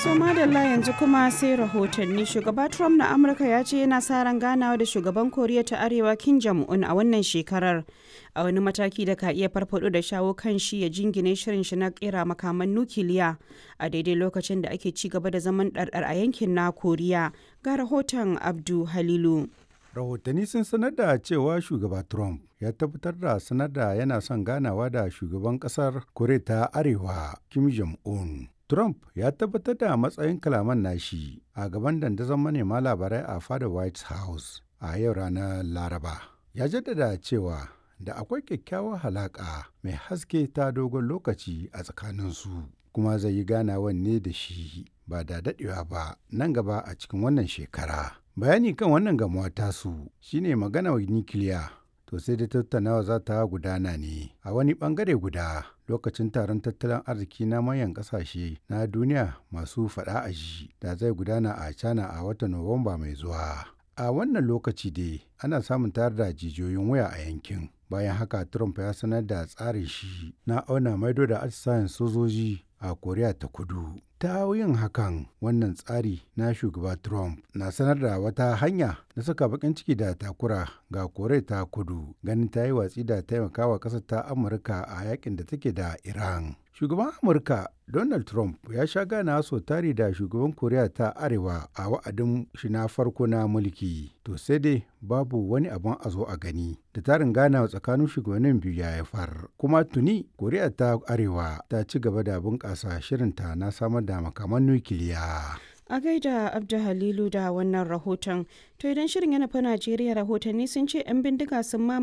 To madalla yanzu kuma sai rahotanni shugaba Trump na Amurka ya ce yana sa ran ganawa da shugaban Koriya ta Arewa Kim Jong-un a wannan shekarar a wani mataki da ka iya farfado da shawo kan shi ya jingine shirin shi na kera makaman nukiliya a daidai lokacin da ake ci gaba da zaman ɗarɗar a yankin na Koriya ga rahoton Abdu Halilu. rahotanni sun sanar da cewa shugaba trump ya tabbatar da sanar da yana son ganawa da shugaban kasar koriya ta arewa kim jong-un trump ya tabbatar da matsayin kalaman nashi a gaban dandazon manema labarai a fada white house a yau ranar laraba ya jaddada cewa da akwai kyakkyawar halaƙa mai haske ta dogon lokaci a tsakaninsu kuma zai yi ganawan ne da shi ba da daɗewa ba nan gaba a cikin wannan shekara bayani kan wannan gamuwa tasu shine magana nikiliya to sai da tattaunawa za ta gudana ne a wani bangare guda lokacin taron tattalin arziki na manyan kasashe na duniya masu fada a ji da zai gudana a china a watan nuwamba mai zuwa a wannan lokaci dai ana samun tare da jijiyoyin waya a yankin bayan haka trump ya sanar da tsarin shi na auna maido da atisayen sojoji a koriya ta kudu ta yin hakan wannan tsari na shugaba trump na sanar da wata hanya na saka bakin ciki da takura ga koriya ta kudu ganin ta yi watsi da taimakawa ƙasar ta amurka a yakin da take da iran shugaban amurka donald trump ya sha gana so tari da shugaban koriya ta arewa a wa'adin shi na farko na mulki to sai dai babu wani abin a zo a gani da tarin gana tsakanin shugabannin biyu ya haifar kuma tuni koriya ta arewa ta ci gaba da bunƙasa shirinta na samar da makaman nukiliya A gaida Abdu Halilu da wannan rahoton. To idan shirin yana fa Najeriya rahotanni sun ce 'yan bindiga sun